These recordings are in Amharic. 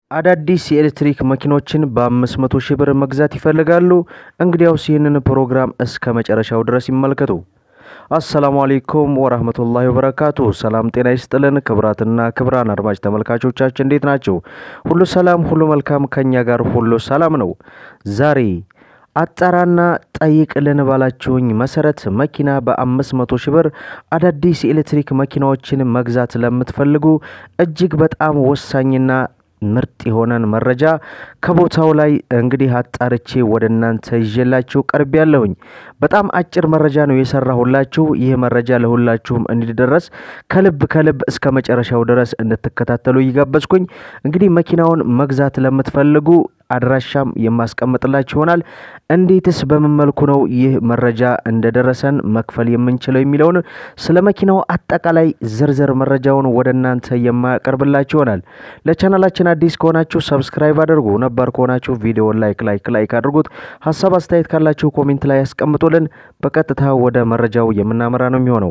አዳዲስ የኤሌክትሪክ መኪኖችን በ500 ሺህ ብር መግዛት ይፈልጋሉ? እንግዲያውስ ይህንን ፕሮግራም እስከ መጨረሻው ድረስ ይመልከቱ። አሰላሙ አሌይኩም ወራህመቱላሂ ወበረካቱ። ሰላም ጤና ይስጥልን። ክብራትና ክብራን አድማጭ ተመልካቾቻችን እንዴት ናቸው? ሁሉ ሰላም፣ ሁሉ መልካም፣ ከኛ ጋር ሁሉ ሰላም ነው። ዛሬ አጣራና ጠይቅልን ባላችሁኝ መሰረት መኪና በ500 ሺህ ብር አዳዲስ የኤሌክትሪክ መኪናዎችን መግዛት ለምትፈልጉ እጅግ በጣም ወሳኝና ምርጥ የሆነን መረጃ ከቦታው ላይ እንግዲህ አጣርቼ ወደ እናንተ ይዤላችሁ ቀርብ ያለሁኝ። በጣም አጭር መረጃ ነው የሰራሁላችሁ። ይህ መረጃ ለሁላችሁም እንዲደረስ ከልብ ከልብ እስከ መጨረሻው ድረስ እንድትከታተሉ እየጋበዝኩኝ እንግዲህ መኪናውን መግዛት ለምትፈልጉ አድራሻም የማስቀምጥላችሁ ይሆናል። እንዴትስ በምን መልኩ ነው ይህ መረጃ እንደደረሰን መክፈል የምንችለው የሚለውን ስለ መኪናው አጠቃላይ ዝርዝር መረጃውን ወደ እናንተ የማቀርብላችሁ ይሆናል። ለቻናላችን አዲስ ከሆናችሁ ሰብስክራይብ አድርጉ፣ ነባር ከሆናችሁ ቪዲዮን ላይክ ላይክ ላይክ አድርጉት። ሀሳብ አስተያየት ካላችሁ ኮሜንት ላይ ያስቀምጡልን። በቀጥታ ወደ መረጃው የምናመራ ነው የሚሆነው።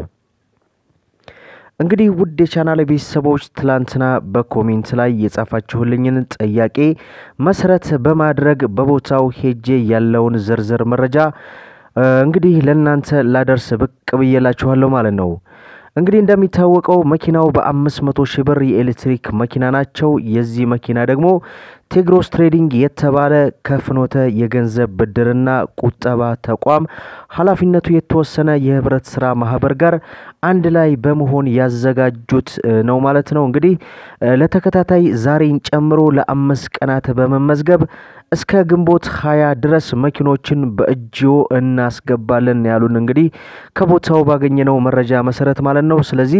እንግዲህ ውድ የቻናል ቤተሰቦች ትላንትና በኮሜንት ላይ የጻፋችሁልኝን ጥያቄ መሰረት በማድረግ በቦታው ሄጄ ያለውን ዝርዝር መረጃ እንግዲህ ለእናንተ ላደርስ ብቅ ብዬላችኋለሁ ማለት ነው። እንግዲህ እንደሚታወቀው መኪናው በአምስት መቶ ሺህ ብር የኤሌክትሪክ መኪና ናቸው። የዚህ መኪና ደግሞ ቴግሮስ ትሬዲንግ የተባለ ከፍኖተ የገንዘብ ብድርና ቁጠባ ተቋም ኃላፊነቱ የተወሰነ የህብረት ስራ ማህበር ጋር አንድ ላይ በመሆን ያዘጋጁት ነው ማለት ነው። እንግዲህ ለተከታታይ ዛሬን ጨምሮ ለአምስት ቀናት በመመዝገብ እስከ ግንቦት ሀያ ድረስ መኪኖችን በእጅዎ እናስገባለን ያሉን እንግዲህ ከቦታው ባገኘነው መረጃ መሰረት ማለት ነው። ስለዚህ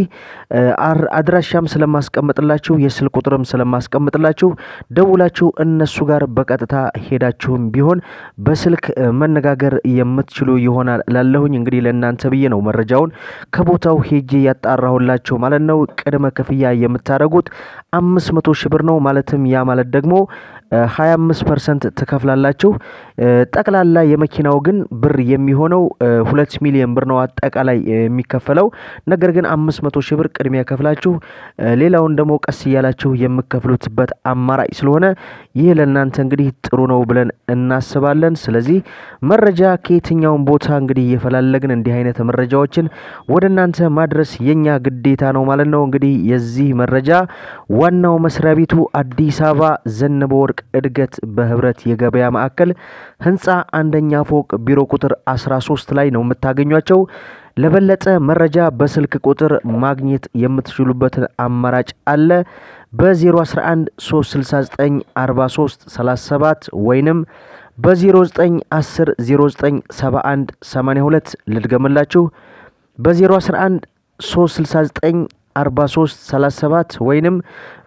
አድራሻም ስለማስቀምጥላችሁ የስልክ ቁጥርም ስለማስቀምጥላችሁ ደውላችሁ እነሱ ጋር በቀጥታ ሄዳችሁም ቢሆን በስልክ መነጋገር የምትችሉ ይሆናል ላለሁኝ እንግዲህ ለእናንተ ብዬ ነው መረጃውን ከቦታው ሄጄ ያጣራሁላቸው ማለት ነው። ቅድመ ክፍያ የምታደርጉት አምስት መቶ ሺህ ብር ነው። ማለትም ያ ማለት ደግሞ 25 ፐርሰንት ትከፍላላችሁ። ጠቅላላ የመኪናው ግን ብር የሚሆነው ሁለት ሚሊዮን ብር ነው አጠቃላይ የሚከፈለው። ነገር ግን አምስት መቶ ሺህ ብር ቅድሚያ ከፍላችሁ ሌላውን ደግሞ ቀስ እያላችሁ የምከፍሉትበት አማራጭ ስለሆነ ይህ ለእናንተ እንግዲህ ጥሩ ነው ብለን እናስባለን። ስለዚህ መረጃ ከየትኛውን ቦታ እንግዲህ እየፈላለግን እንዲህ አይነት መረጃዎችን ወደ እናንተ ማድረስ የኛ ግዴታ ነው ማለት ነው። እንግዲህ የዚህ መረጃ ዋናው መስሪያ ቤቱ አዲስ አበባ ዘነበ ወርቅ እድገት በህብረት የገበያ ማዕከል ህንፃ አንደኛ ፎቅ ቢሮ ቁጥር 13 ላይ ነው የምታገኟቸው። ለበለጠ መረጃ በስልክ ቁጥር ማግኘት የምትችሉበትን አማራጭ አለ። በ011 369 43 37 ወይንም በ0910 0971 82 ልድገምላችሁ በ011 369 43 37 ወይንም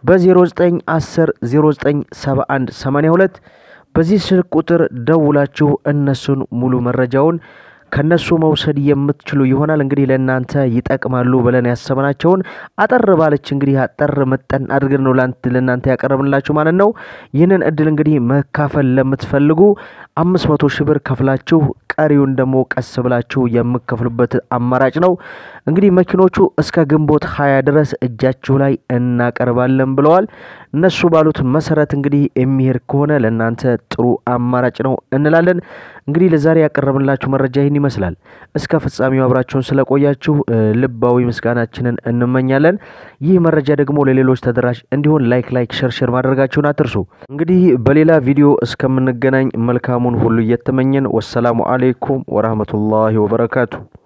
በ0910 0971 82 በዚህ ስልክ ቁጥር ደውላችሁ እነሱን ሙሉ መረጃውን ከነሱ መውሰድ የምትችሉ ይሆናል። እንግዲህ ለእናንተ ይጠቅማሉ ብለን ያሰብናቸውን አጠር ባለች እንግዲህ አጠር መጠን አድርገን ነው ለእናንተ ያቀረብንላችሁ ማለት ነው። ይህንን እድል እንግዲህ መካፈል ለምትፈልጉ አምስት መቶ ሺህ ብር ከፍላችሁ ቀሪውን ደግሞ ቀስ ብላችሁ የምከፍሉበት አማራጭ ነው። እንግዲህ መኪኖቹ እስከ ግንቦት ሀያ ድረስ እጃችሁ ላይ እናቀርባለን ብለዋል። እነሱ ባሉት መሰረት እንግዲህ የሚሄድ ከሆነ ለእናንተ ጥሩ አማራጭ ነው እንላለን። እንግዲህ ለዛሬ ያቀረብንላችሁ መረጃ ይህን ይመስላል። እስከ ፍጻሜው አብራችሁን ስለቆያችሁ ልባዊ ምስጋናችንን እንመኛለን። ይህ መረጃ ደግሞ ለሌሎች ተደራሽ እንዲሆን ላይክ ላይክ ሸርሸር ማድረጋችሁን አትርሱ። እንግዲህ በሌላ ቪዲዮ እስከምንገናኝ መልካሙን ሁሉ እየተመኘን ወሰላሙ አሌይኩም ወራህመቱላሂ ወበረካቱ።